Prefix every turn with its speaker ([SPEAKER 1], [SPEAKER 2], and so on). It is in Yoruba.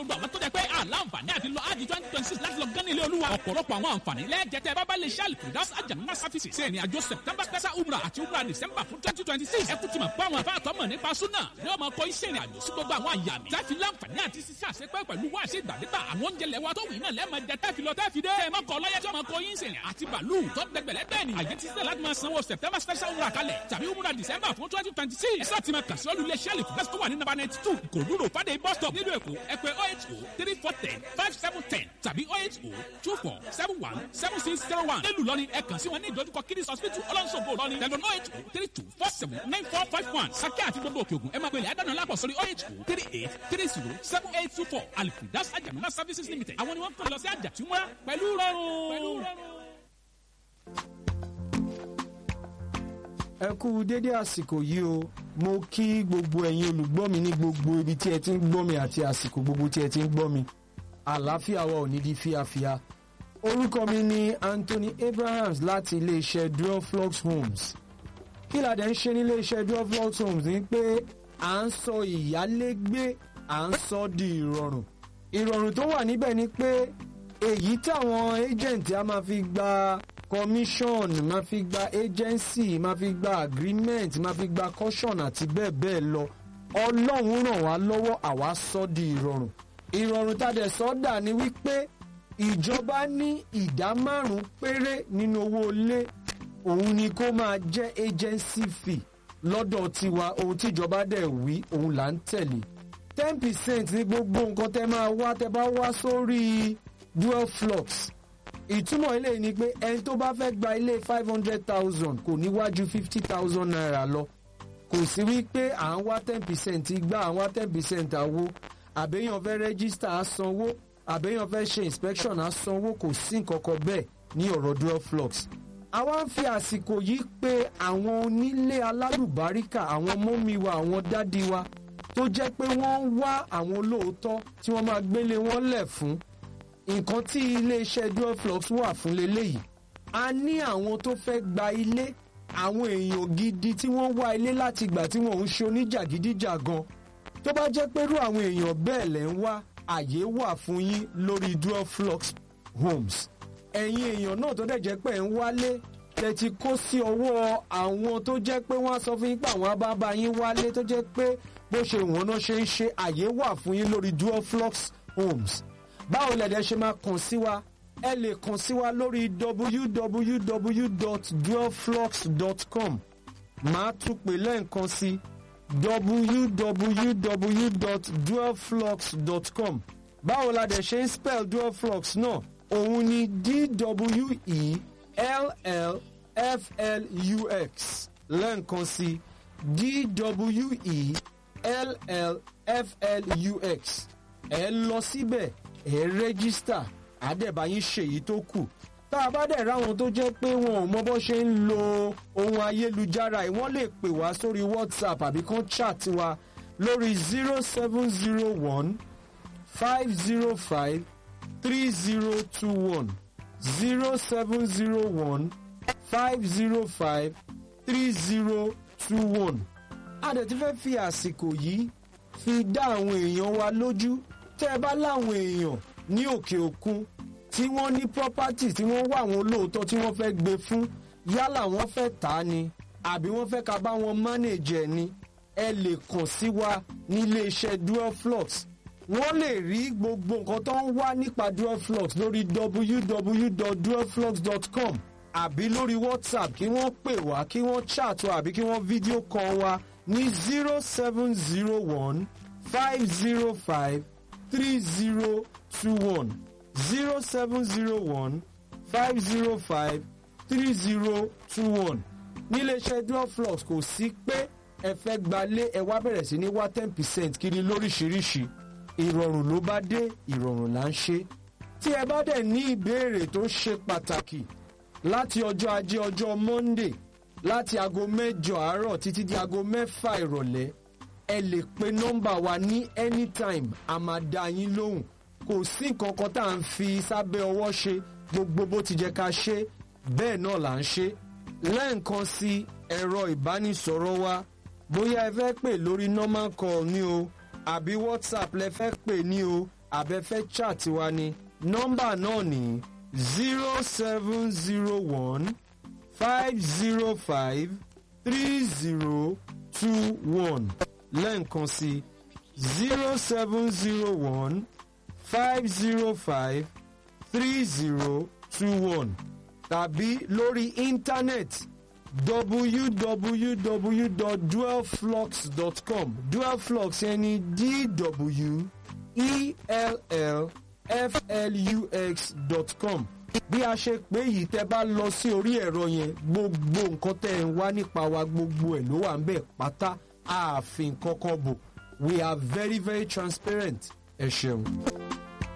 [SPEAKER 1] gbogbo àwọn tó jẹ́ pé àlàǹfààní àti lọ ájì twenty twenty six láti lọ gán ní ilé olúwa ọ̀pọ̀lọpọ̀ àwọn àǹfààní lẹ́ẹ̀jẹ̀tẹ̀ bábá lè ṣáàlì kùdás àjàmúná sáfìsì ṣe ìrìn àjò september special umrah àti umrah december fún twenty twenty six ẹ kú ti mọ̀ pé àwọn àbá àtọ́mọ̀ nípa súnà yóò máa kọ iṣẹ́ ìrìn àjò sí gbogbo àwọn àyà mi tẹ́fi láǹfààní àti sísẹ́ àṣepẹ́ pẹ̀lú wá ṣe ìgbàdégbà àwọn oúnjẹ lẹ́wà tó wù náà lẹ́ẹ̀mọ jẹ tẹ́fi lọ tẹ́fi dé ẹ má kọ lọ́yẹ́ tí wọ́n máa kọ yín sẹ̀rìn àti bàálù tó dẹgbẹ̀lẹ́ bẹ́ẹ̀ ni àyè ti sílẹ̀ láti máa sanwó september special umrah kalẹ̀ tàbí umrah december fún twenty twenty six ẹ sáà ti máa kà sí olú ilé sẹ́ẹ̀lì fún bẹ́sítọ́ wà ní nàbà ninety two kòdúró fàdé bus stop nílùú èkó ẹ pè oh eight oh three four ten five seven ten tàbí oh eight oh two four seven one seven six zero one nílùú lọ́ni ẹ kàn sí wọn ní ìdojúkọ kiddies hospital ọlọ́nṣogbo lọ́ni tẹlifon oh eight oh three two four seven nine four five one sákẹ́ àti gbogbo òkè ògùn ẹ máa gbélé àdánù lápò sórí oh eight oh three eight three zero seven eight two four alifidas ajamuna services limited àwọn ni wọ́n kàn lọ sí àjàtúmọ̀ pẹ̀lú rọrùn.
[SPEAKER 2] ẹ kú dédé àsìkò yìí o mo kí gbogbo ẹ̀yin olùgbọ́ mi ní gbogbo ibi tí ẹ ti ń gbọ́ mi àti àsìkò gbogbo tí ẹ ti ń gbọ́ mi àlàáfíà wa ò ní di fíafíà orúkọ mi ni Anthony Abrahams láti iléeṣẹ́ Duoflux Homes kí la dẹ̀ ń ṣe ní iléeṣẹ́ Duoflux Homes ni pé à ń sọ ìyálégbé à ń sọ di ìrọ̀rùn ìrọ̀rùn tó wà níbẹ̀ ni pé èyí táwọn agent a máa fi gba commission máa fi gba agency máa fi gba agreement máa fi gba caution àti bẹ́ẹ̀ bẹ́ẹ̀ lọ ọlọ́run ràn wá lọ́wọ́ àwa sọ di ìrọ̀rùn ìrọ̀rùn tá a dẹ̀ sọ dà ní wípé ìjọba ní ìdá márùn-ún péré nínú owó ilé òun ni kó máa jẹ́ agency fee lọ́dọ̀ tiwa ohun tíjọba dẹ̀ wí òun là ń tẹ̀lé ten percent ní gbogbo nǹkan tẹ́ máa wá tẹ́ bá wá sórí dual flux ìtumọ̀ ilé ni pé ẹni tó bá fẹ́ gba ilé five hundred thousand kò ní wájú fifty thousand naira lọ kò sí wípé à ń wá ten percent gbá à ń wá ten percent àwo àbẹ́yàn fẹ́ rẹ́gísítà á sanwó àbẹ́yàn fẹ́ ṣe inspection á sanwó kò sí nǹkan kan bẹ́ẹ̀ ní ọ̀rọ̀ dual flux àwa ń fi àsìkò yìí pé àwọn onílé alálùbáríkà àwọn mọ́mí wa àwọn dádì wa tó jẹ́ pé wọ́n ń wá àwọn olóòótọ́ tí wọ́n máa gbélé wọn lẹ̀ fún nǹkan tí iléeṣẹ́ duoflux wà fún leléyìí a ní àwọn tó fẹ́ gba ilé àwọn èèyàn gidi tí wọ́n wá ilé láti gbà tí wọ́n ń ṣe oníjàgídíjàgan tó bá jẹ́ pẹ̀lú àwọn èèyàn bẹ́ẹ̀ lẹ́ ń wá àyè wà fún yín lórí duoflux homes ẹ̀yin èèyàn náà tó dẹ̀ jẹ́ pé ń wálé tẹ́ ti kó sí ọwọ́ àwọn tó jẹ́ pé wọ́n á sọ fún yín pé àwọn abábá yín wálé tó jẹ́ pé bó ṣe wọ́n náà ṣe ń ṣe àyè wà fún yín lórí duoflux homes báwo lẹ̀dẹ̀ ṣe máa kàn sí wa ẹ lè kàn sí wa lórí www.duoflux.com màá tún pè lẹ́ẹ̀kan sí www.duoflux.com báwo la dẹ̀ ṣe ń spell duoflux náà òun ni d-w-e-l-l-f-l-u-x lẹ́ẹ̀kan sí d-w-e-l-l-f-l-u-x ẹ lọ síbẹ̀ ẹ rẹ́gísítà àdẹ̀báyín ṣèyí tó kù tá a bá dẹ̀ ráwọn tó jẹ́ pé wọn ò mọ bó ṣe ń lo ohun ayélujára yìí wọ́n lè pè wá sórí whatsapp àbí kán chat wa lórí zero seven zero one five zero five three zero two one zero seven zero one five zero five three zero two one. a dẹ̀ ti fẹ́ fi àsìkò yìí fi dá àwọn èèyàn wa lójú tẹ́ ẹ bá láwọn èèyàn ní òkè òkun tí wọ́n ní property tí wọ́n wá àwọn olóòótọ́ tí wọ́n fẹ́ gbé fún yálà wọ́n fẹ́ tà á ni àbí wọ́n fẹ́ ká bá wọn manage ẹ̀ ni ẹ lè kàn sí wa nílé iṣẹ́ duoflux wọ́n lè rí gbogbo nǹkan tó ń wá nípa duoflux lórí www.duoflux.com àbí lórí whatsapp kí wọ́n pè wá kí wọ́n chat wa àbí kí wọ́n fídíò call wa ní zero seven zero one five zero five three zero two one zero seven zero one five zero five three zero two one níléeṣẹ́ duoflux kò sí pé ẹ fẹ́ gbalé ẹ wá bẹ̀rẹ̀ sí ní wá ten percent kiri lóríṣiríṣi ìrọ̀rùn ló bá dé ìrọ̀rùn là ń ṣe tí ẹ bá dẹ̀ ní ìbéèrè tó ṣe pàtàkì láti ọjọ́ ajé ọjọ́ monday láti aago mẹ́jọ àárọ̀ títí di aago mẹ́fà ìrọ̀lẹ́ ẹ lè pe nọ́mbà wa ní anytime a máa dá yín lóhùn kò sí nǹkan kan tá à ń fi sábẹ́ ọwọ́ ṣe gbogbo bó ti jẹ́ ká ṣe bẹ́ẹ̀ náà là ń ṣe lẹ́ẹ̀kan sí ẹ̀rọ ìbánisọ̀rọ̀ wa bóyá ẹ fẹ́ pè lórí normal call ni o àbí whatsapp lẹ fẹ́ pè ní o abẹ́fẹ́ chat wa ni nọ́mbà náà ní zero seven zero one five zero five three zero two one lẹ́ǹkan sí zero seven zero one five zero five three zero two one tàbí lórí íńtánẹ́ẹ̀tì www.dualflux.com dualflux yẹn ni d-w-e-l-l-f-l-u-x.com bí a ṣe pé yìí tẹ́ bá lọ sí orí ẹ̀rọ yẹn gbogbo nǹkan tẹ́ ẹ̀ ń wá nípa wa gbogbo ẹ̀ ló wà ń bẹ̀ pátá ààfin kankan bò we are very very transparent ẹ ṣeun.